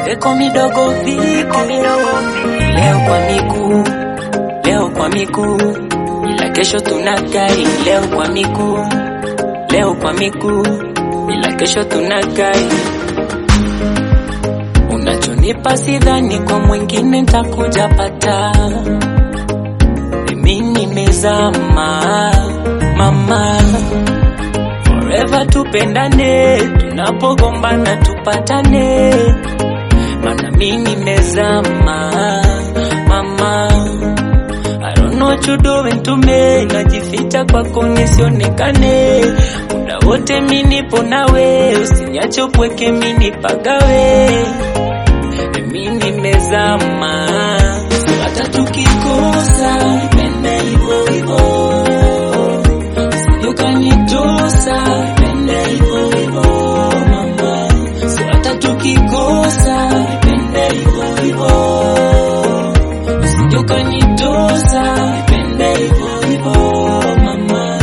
Eko midogo vike, leo kwa miguu, leo kwa miguu, ila kesho tuna gari. Leo kwa miguu, leo kwa miguu, ila kesho tuna gari. Unachonipa sidhani kwa mwingine ntakuja pata. Mimi nimezama mama, forever tupendane, tunapogombana tupatane, mana mimi nimezama mama. I don't know what you doing to me, najificha kwako nisionekane, muda wote mimi nipo nawe, usiniache upweke mimi nipagawe, mimi nimezama hata tukikosa pende hivyo hivyo, ukanitosa pende hivyo hivyo mama, so hata tukikosa pende hivyo hivyo, ukanitosa pende hivyo hivyo mama.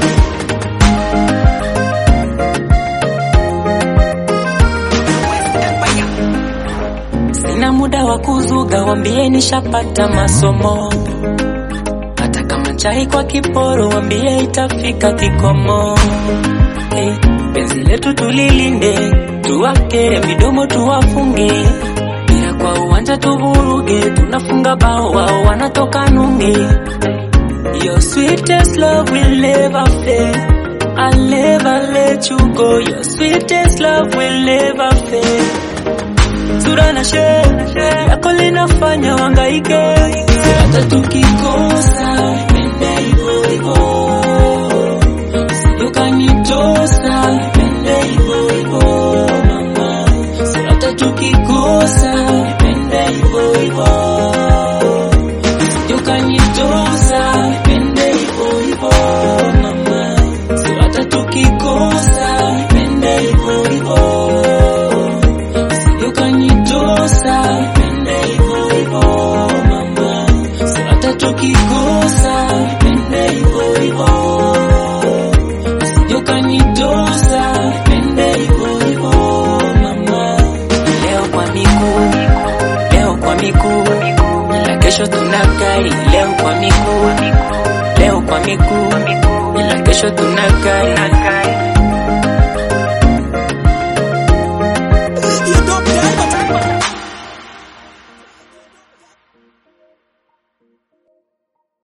Sina muda wa kuzuga, wambie nishapata masomo. Hata kama chai kwa kiporo, wambie itafika kikomo. Hey, penzi letu tulilinde, tuwake midomo tuwafunge, bila kwa uwanja tuvuruge, tunafunga bao wao wanatoka nunge. Your sweetest love will never fail. I'll never let you go. Your sweetest love will never fail sura na shepu yako linafanya wangaike, hata tukikosa pende hivyo hivyo, ukanitosa pende hivyo hivyo mama, hata tukikosa pende hivyo hivyo, ukanitosa pende hivyo hivyo mama, hata tukikosa pende hivyo hivyo ukanitosa pende hivyo hivyo mama, so hata tukikosa pende hivyo hivyo, ukanitosa pende hivyo hivyo mama. Leo kwa miguu, leo kwa miguu, ila kesho tuna gari. Leo kwa miguu, leo kwa miguu, ila kesho tuna gari.